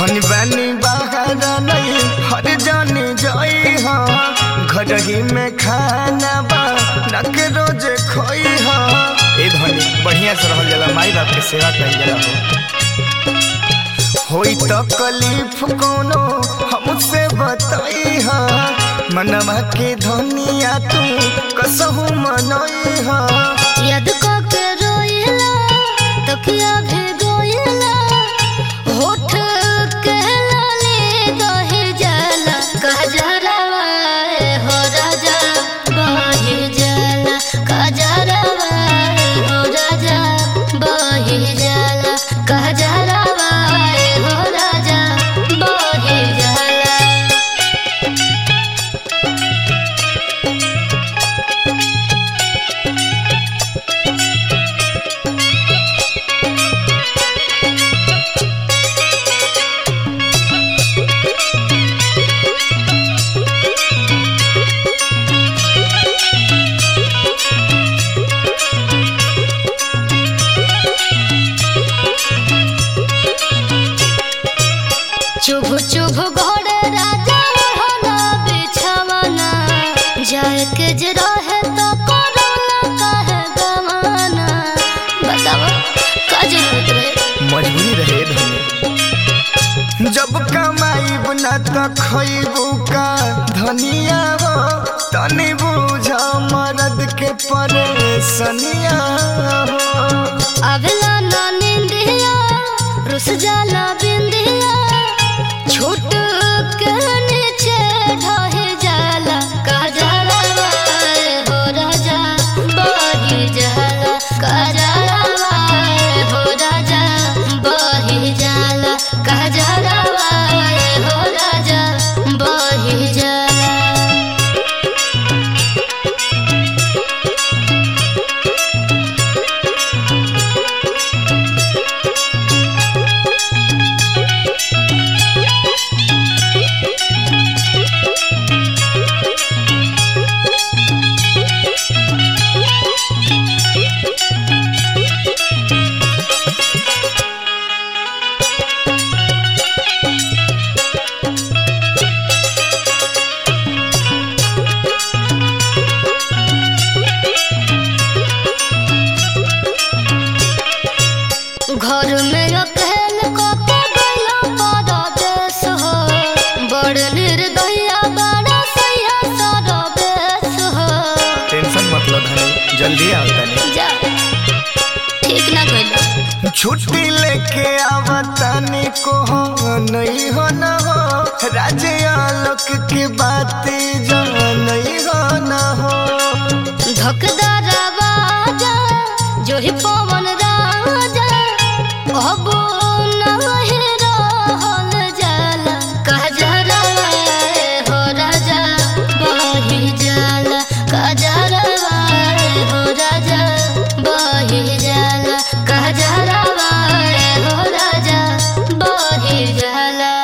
धन बानी बाहर नहीं हर जाने जाई हाँ घर ही में खाना बा नक रोज खोई हाँ ए धनी बढ़िया से रहल जाला माई बाप के सेवा कइल जाला हो होई तो कलीफ कोनो हमसे बताई हाँ मनवा के धनिया तू कसहू मनई हाँ याद को के रोइला तकिया भी गोइला होठ के लाले दहे जाला कजरवा हो राजा बहे जाला कजरवा हो राजा बहे जाला कजरवा हो राजा बहे जाला चुभ चुभ घोड़े राजा रहना बिछवाना जाए के जे रहे तो कोरोना काहे गवाना बताओ का जरूरत रहे मजबूरी रहे धनी जब कमाई बना तो खइबू का धनिया हो तनी बुझ मरद के परेशनिया हो अबला ना निंदिया रुस जाला बिंदिया छूट के नीचे ढहे जाला का जाला हो राजा बही जाला का जाला हो राजा बही जाला का जाला हो राजा बही जाला घर में अकेल को के गइला परदेस हो बड़ निर्दया बड़ा सैया सरदेस हो टेंशन मतलब धनी जल्दी आओ तनी जा ठीक ना कइला छुट्टी लेके आवतनी को हो नहीं हो न हो राजे आलोक की बात जो नहीं हो न हो धकदार आवाजा जो ही पवन राजा अब नहीं रहल जाला कजरवा हो राजा बही जाला कजरवा हो राजा बही जाला कजरवा हो राजा बही जाला